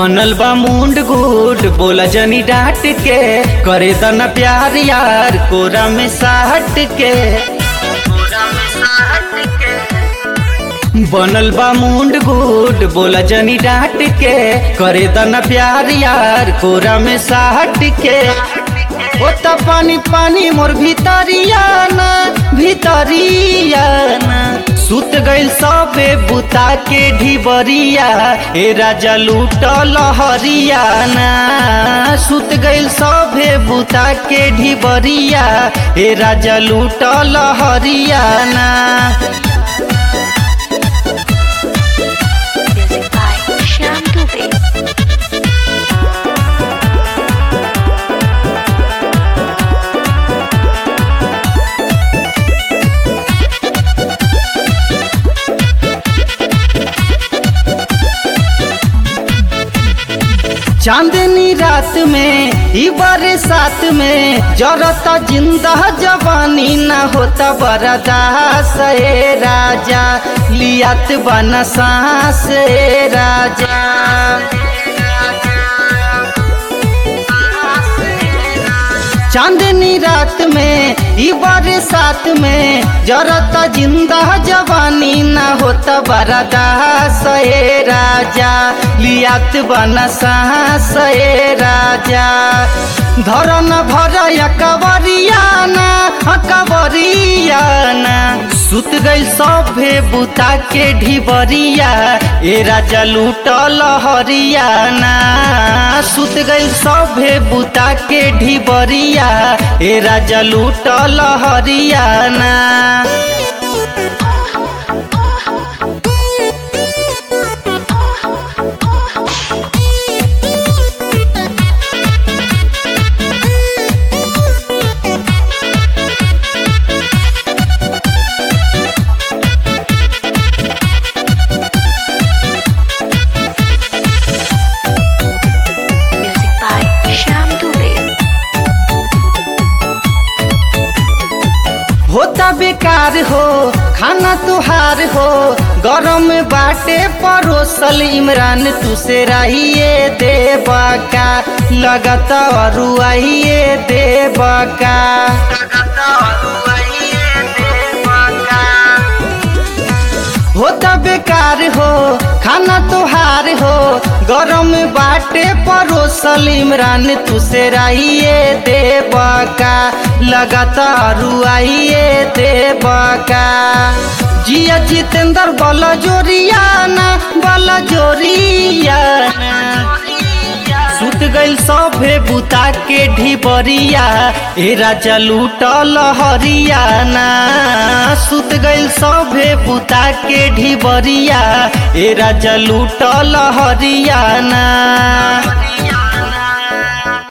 बनल बा मुंड गुड बोला जनी डांट के करे दना प्यार यार कोरा में साहट के बनल बा मुंड गुड बोला जनी डांट के करे दना प्यार यार कोरा में साहट के ओ त पानी पानी मोर भीतरिया ना भीतरिया ना सुत गइल सबे बुता के ढिबरिया ए राजा लूट लहरिया ना सुत गइल सबे बुता के ढिबरिया ए राजा लूट लहरिया ना Music by Shyam Dubey. चांदनी रात में ई बरसात में जरता जिंदा जवानी न होता बरदास ए राजा लियात बना सांस ए राजा चांदनी रात में ई बरसात में जरता जिंदा जवानी न होता बरदास ए राजा लियात बना सांस ए राजा धरन भर कवरियाना कवरियाना सुत गई सभे बुता के ढिबरिया ए राजा लूट लहरियाना सुत गई सभे बुता के ढिबरिया ए राजा लूट लहरियाना Music by Shyam Dubey. होता बेकार हो खाना तुहार हो गरम बाटे परोसल इमरान तुसे रहिए देवा का लगत अरुआइए देवा का होता बेकार हो खाना तुहार हो गरम बाटे परोसल इमरान तुसे रहिए देवा का लगातार आइए देवा का जिया जितेंद्र बल जोरियाना बल जोरियाना सुत गइल सभे बुता के ढिबरिया ए राजा लूट लहरियाना सुत गइल सभे बुता के ढिबरिया ए राजा लूट लहरियाना